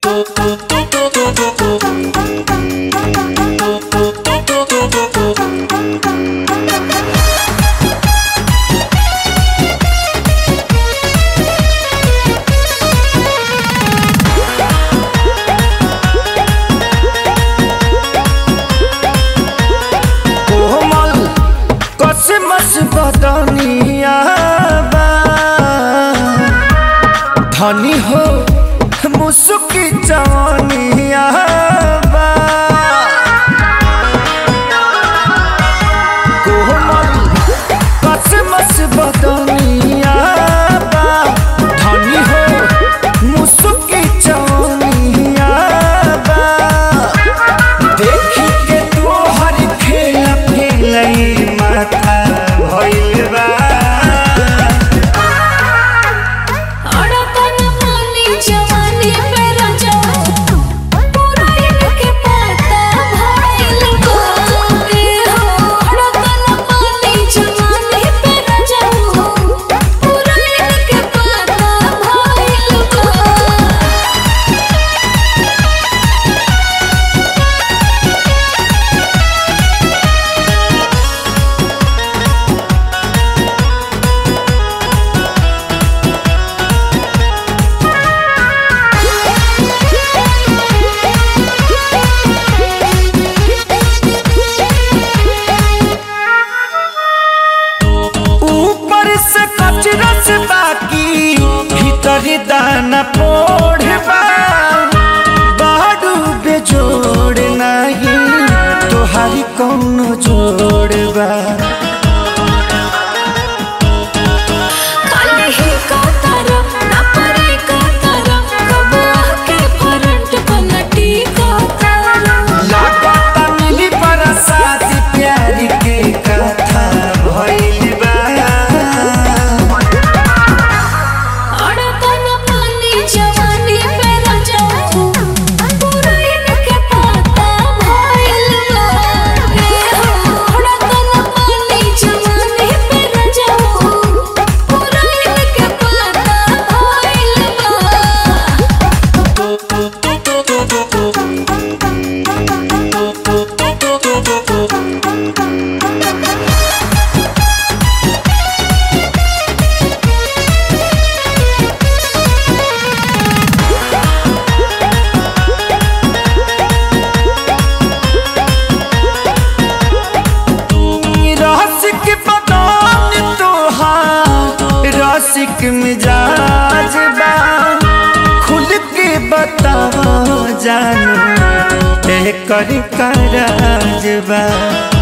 कोमल कसमस बदनिया बा धनी हो मुसुकी जवनिया बा कोमल कसमस बदनिया बा धनी हो मुसुकी जवनिया बा देखी के तोहर खेला खेलई माथा भइल बा अड़कन पानी जवानी पे रजा पूरा इनके पता भइल बा ए हो अड़कन पानी जवानी पे रजा पूरा इनके पता भइल बा ऊपर से कचरा से बाकी भीतर दाना पोढ़बा बाडू बेजोड़ नहीं तोहारी कौनो जोड़बा काले ही का तारा ना परे का तारा कब आके फ्रंट पलटी का तारा लागता मिली बरसात प्यार के कथा भइल बा अड़कन पानी जवानी पे रजा पूरा इनके पता भइल बा ए हो अड़कन पानी जवानी पे रजा पूरा इनके पता भइल बा रसिक बदान तोहार रसिक मिजाज बा खुल के बताओ जानू एकर कराज बा